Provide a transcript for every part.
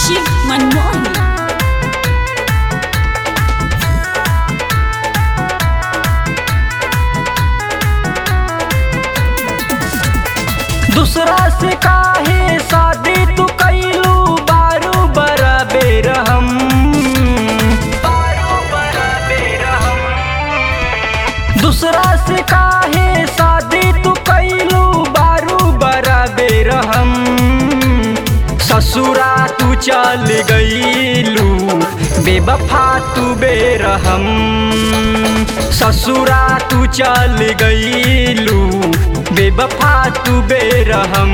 शिव मनमोहन दूसरा से काहे शादी तू कैलू बारू बरा बेरहम बारू बरा बेरहम दूसरा से काहे शादी तू कैलू बारू बरा बेरहम ससुरा तू चल गईलू बेबफा तू बेरहम ससुरा तू चल गईलू बेबफा तू बेरहम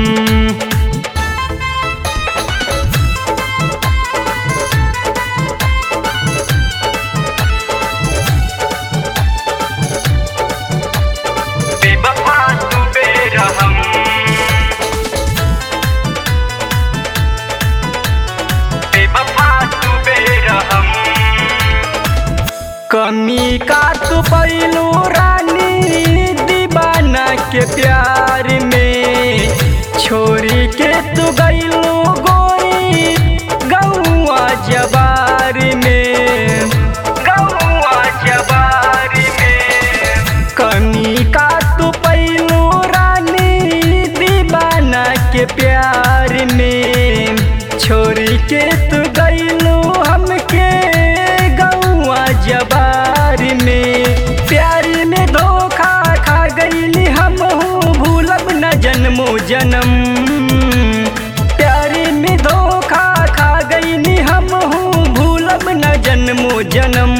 बेबफा तू बेरहम बेवफा तू बेरहम कमी का तू पैलू रानी दीवाना के प्यार में छोरी के तू गईलू गोरी गौआ जबार में गौआ जबार में कमी का तू पैलू रानी दीवाना के प्यार में छोरी के तू गईलू हमके गौआ जबार में प्यार में धोखा खा गईली हम भूलब न जन्मो जन्म प्यार में धोखा खा गईली हम भूलब न जन्मो जन्म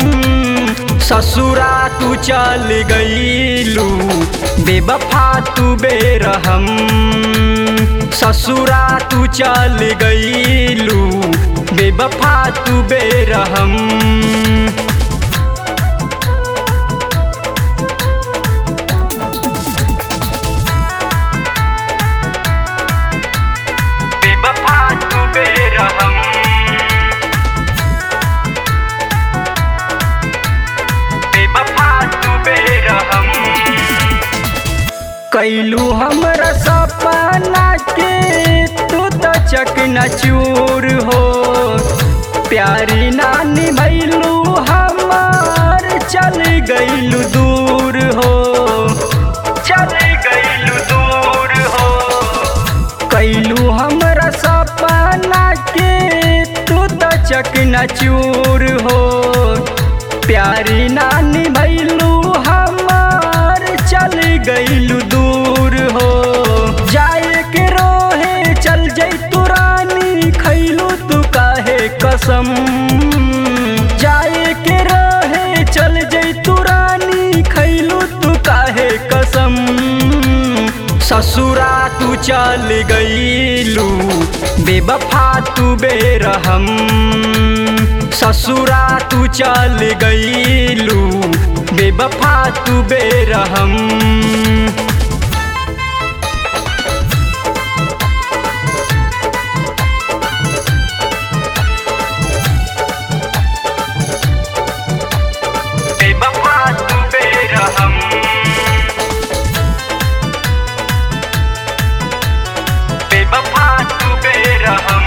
ससुरा तू चल गईलू बेबफा तू बेरहम ससुरा तू चल गईलू बेबफा तू बेरहम बेवफा तू बेरहम बेवफा तू बेरहम कैलू हमरा सपना के तू तो चकना चूर हो प्यारी नानी भैलू हमार चल गईलू दूर हो चल गईलू दूर हो कैलू हमरा सपना के तू तो चकना चूर हो प्यारी नानी भैलू हमार चल गईलू दूर हो जाए के रोहे चल जैतू रानी खैलू तू काहे कसम जाए के रोहे चल जैतू रानी खैलू तू काहे कसम ससुरा तू चल गईलू बेबफा तू बेरहम ससुरा तू चल गईलू बेबफा तू बेरहम बेवफा तू बेरहम बेवफा तू बेरहम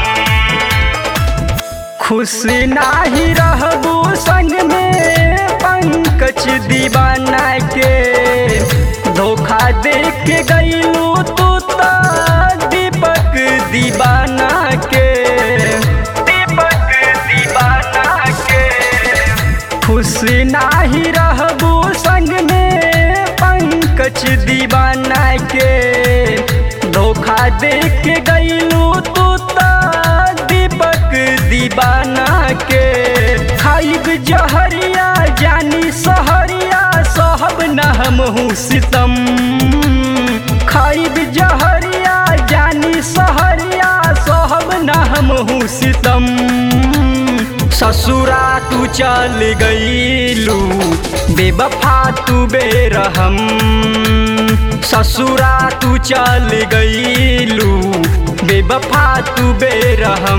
खुश नाही रहबू संग में पंकज दीवाना के धोखा दे के गईलू तू तो दीपक दीवाना के दीपक दीवाना के खुश नाही रहबू संग में पंकज दीवाना के धोखा दे के गईलू तू तो दीपक दीवाना के खाइब जहरिया जानी सहरिया सहब न हम सितम खाइब जहरिया जानी सहरिया सहब न हम सितम ससुरा तू चल गईलू बेबफा तू बेरहम ससुरा तू चल गईलू बेबफा तू बेरहम